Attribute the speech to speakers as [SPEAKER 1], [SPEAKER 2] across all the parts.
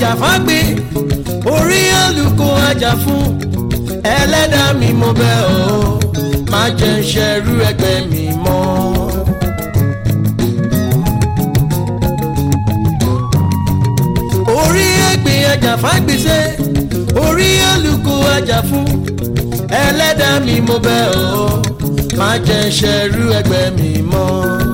[SPEAKER 1] àjàfágbé orí àlùkò àjà fún ẹlẹ́dàá mi mo bẹ̀ ọ́ má jẹ́ ń ṣẹrú ẹgbẹ́ mi mọ́. orí ẹgbẹ́ àjàfágbèsè orí àlùkò àjà fún ẹlẹ́dàá mi mo bẹ̀ ọ́ má jẹ́ ń ṣẹrú ẹgbẹ́ mi mọ́.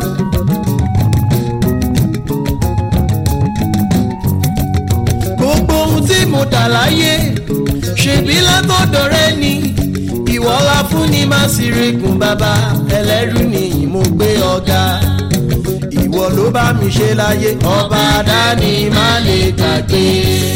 [SPEAKER 1] gbogbo ohun tí mo dà láyé ṣèbí látọ̀dọ̀ rẹ ni ìwọ la fún ni má sì regun bàbá ẹlẹ́rú ni mo gbé ọ̀gá ìwọ ló bá mi ṣe láyé ọba dání má lè gbàgbé.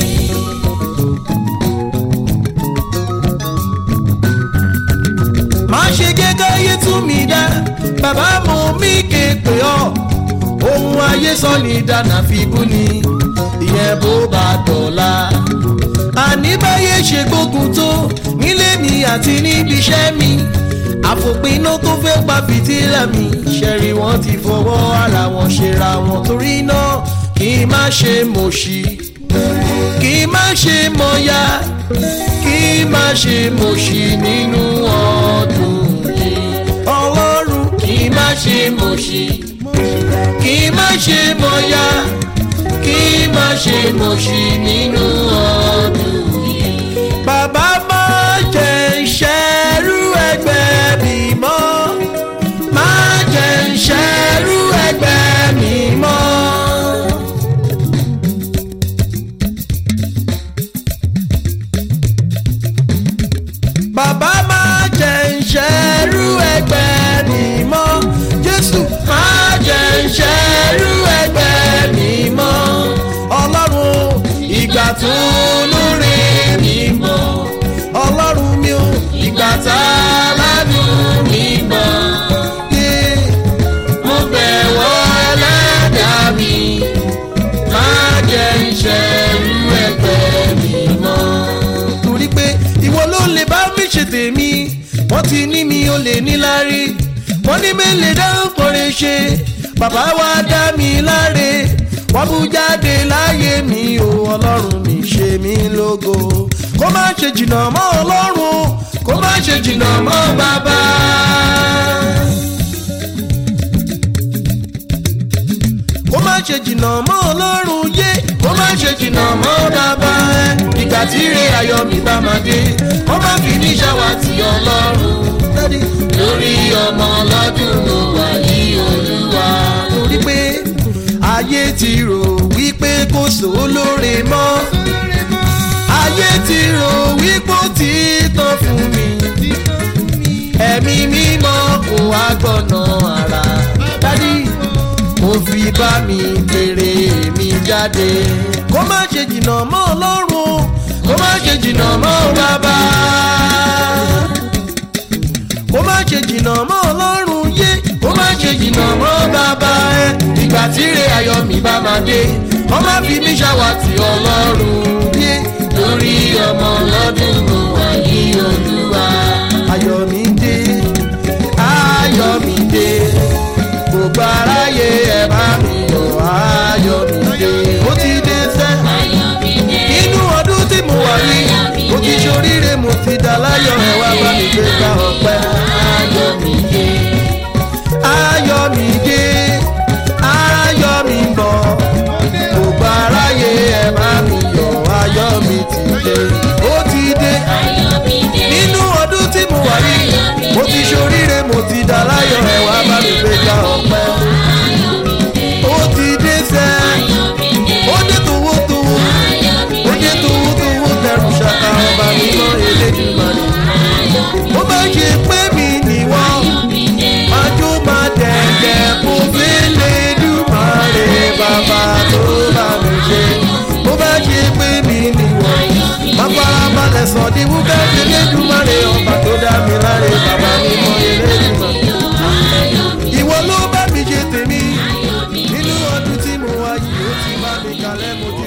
[SPEAKER 1] má ṣe gẹ́gẹ́ ayé tún mi dá bàbá mo mí ké pé ọ́ ohun ayé sọ ní dáná fi bú ni ìyẹn bó bá dọ̀la. àní báyé ṣe gbógun tó nílé mi àti níbi iṣẹ́ mi àfòpiná tó fẹ́ pa fìtílà mi ṣẹ̀rí wọn ti fọwọ́ ara wọn ṣera wọn torí náà kí n má ṣe mọ̀ṣí kí n má ṣe mọ̀ya kí n má ṣe mọ̀ṣí nínú ọdún yìí ọlọ́run kí n má ṣe mọ̀ṣí kí n má ṣe mọ̀ya kí n má ṣe mọ̀ṣí nínú ọdún yìí. bàbá má jẹ́ ìṣẹ́rú ẹgbẹ́ mi mọ́ má jẹ́ ìṣẹ́rú ẹgbẹ́ mi mọ́. bàbá má jẹ́ ìṣẹ́rú ẹgbẹ́ mi mọ́ jésù má jẹ́ ìṣẹ́rú ẹgbẹ́ mi mọ́ ọlọ́run ìgbà tó lórí mi mọ́ ọlọ́run mi ò ìgbà tá ládùn mi mọ́ yé mo bẹ̀wọ̀ ẹlẹ́dàá mi má jẹ́ ìṣẹ́rú ẹgbẹ́ mi mọ́. torí pé ìwọ ló lè bá mi ṣe tèmi wọ́n ti ní mi ò lè níláárí wọ́n ní mélèé dáhùn kọrin ṣe bàbá wa dá mi láre wọ́n bú jáde láyé mi o ọlọ́run mi ṣe mí lógo kó má ṣe jìnnà mọ́ ọlọ́run kó má ṣe jìnnà mọ́ bàbá. kó má ṣe jìnnà mọ́ ọlọ́run yé kó má ṣe jìnnà mọ́ bàbá ẹ ìgbà tí ire ayọ̀ mi bá máa dé wọ́n má fi ní ṣàwátì ọlọ́run lórí ọmọ ọlọ́dún ló wà ní olúwa. torí pé ayé ti rò wípé kò sólóore mọ́ ayé ti rò wípé ó ti tán fún mi ẹ̀mí mímọ́ kò wá gbọ́nà ara dádì mo fi bá mi pèrè mi jáde kó má ṣe jìnnà mọ́ ọlọ́run kó má ṣe jìnnà mọ́ bàbá kó má ṣe jìnnà mọ́ ọlọ́run yé kó má ṣe jìnnà mọ́ bàbá ẹ ìgbà tí ire ayọ̀ mi bá máa dé wọ́n má fi mí ṣàwátì ọlọ́run yé lórí ọmọ ọlọ́dún mo wà ní olúwa. ayọ̀ mi dé ayọ̀ mi dé gbogbo aráyé ẹ bá mi yọ̀ ayọ̀ mi dé ó ti dé sẹ́ inú ọdún tí mo wà yìí mo ti ṣoríire mo ti dá láyọ̀ ẹ wá bá mi gbé ká ọpẹ́ ayọ̀ mi dé ayọ̀ mi dé ayọ̀ mi bọ̀ gbogbo aráyé ẹ bá mi yọ̀ ayọ̀ mi ti dé ó ti dé nínú ọdún tí mo wà yìí mo ti ṣoríire mo ti dá láyọ̀ ẹ wá bá mi gbé ká ọpẹ́ ó ti dé sẹ́ ó dé towó towó ó dé towó towó tẹrù ṣàkà ọba mímọ́ elédùmarè ó bá ṣe pé mi nìwọ májú máa dẹ̀dẹ̀ kó fi lédùmarè bàbá tó bá mi ṣe ó bá ṣe pé mi nìwọ máa farabalẹ̀ sọ ní wúkẹ́ elédùmarè ọba tó dá mi láre bàbá mímọ́ elédùmarè ìwọ ló bá mi ṣe tèmi nínú ọdún tí mo wá yìí ó ti bá mi kalẹ̀ mo ti